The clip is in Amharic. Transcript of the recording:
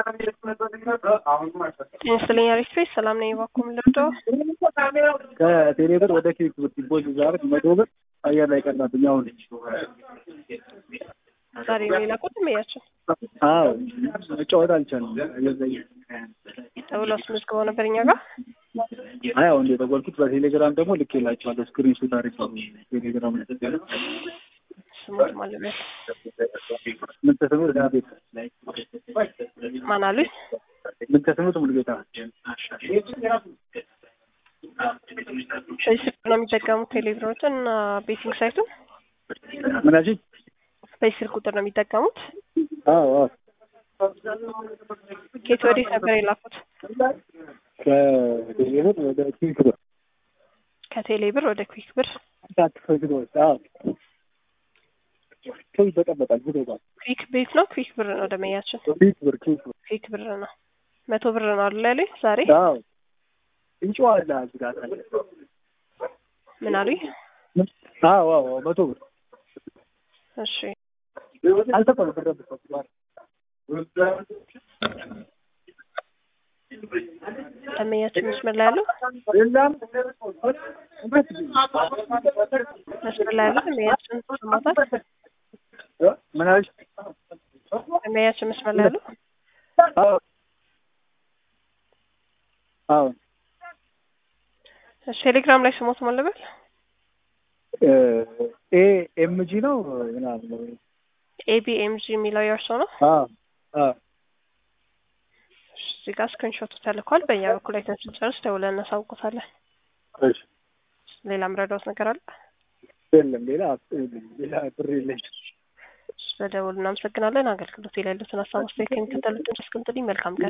ጤና ይስጥልኝ አሪፍ ቤት ሰላም ነኝ። እባክዎ ምን ልርዳዎ? ከቴሌ ብር ወደ ኬክ ብር ዲፖዚት ዛሬ መቶ ብር አየር ላይ ቀናብኝ። አሁን ዛሬ ሌላ ቁጥር መያቸው አዎ መጫወት አልቻልም። ተብሎ አስመዝግበው ነበር እኛ ጋር አይ አሁን የደወልኩት በቴሌግራም ደግሞ ልኬላቸዋለሁ። ስክሪን ሹት አድርጌ ቴሌግራም ስሙት ማለበት ምን ተስሙት ቤት ማን አሉኝ? ምን ተስሙት ሙሉጌታ በዚህ ስልክ ነው የሚጠቀሙት ቴሌቪዥኖችን እና ቤቲንግ ሳይቱን ምናሽ በዚህ ስልክ ቁጥር ነው የሚጠቀሙት። አዎ አዎ ኬት ወዴት ነበር የላኩት? ከቴሌ ብር ወደ ኬክ ብር ከቴሌ ብር ወደ ኩዊክ ብር ሳትፈግዶች አዎ ሰው ይበጠበጣል ብሎታል። ኩዊክ ቤት ነው ኩዊክ ብር ነው ደመያችን ኬክ ብር ኬክ ብር ኩዊክ ብር ነው መቶ ብር ነው አለ ያሉኝ ዛሬ አዎ እንጨዋላ ዝጋታ ምን አሉኝ? አዎ አዎ መቶ ብር እሺ አልተቆለ ብር ደመያችን መስመር ላይ ያለው መስመር ላይ ያለው ደመያችን ሰማታል። ምን አለች? ደመያችን መስመር ላይ ያለው አዎ አዎ እሺ ቴሌግራም ላይ ስሞት ማለበል ኤ ኤምጂ ነው ምናምን ኤቢኤምጂ የሚለው የእርሶ ነው። አዎ አዎ እዚህ ጋር ስክሪንሾቱ ተልኳል። በእኛ በኩል አይተን ስንጨርስ ደውለን እናሳውቆታለን። እሺ ሌላ ምረዳዎት ነገር አለ? የለም ሌላ ሌላ ብር የለኝ። በደውል እናመሰግናለን። አገልግሎት የሌሉትን ሀሳብ አስተያየት የሚከተሉትን አስቀምጡልኝ። መልካም ቀን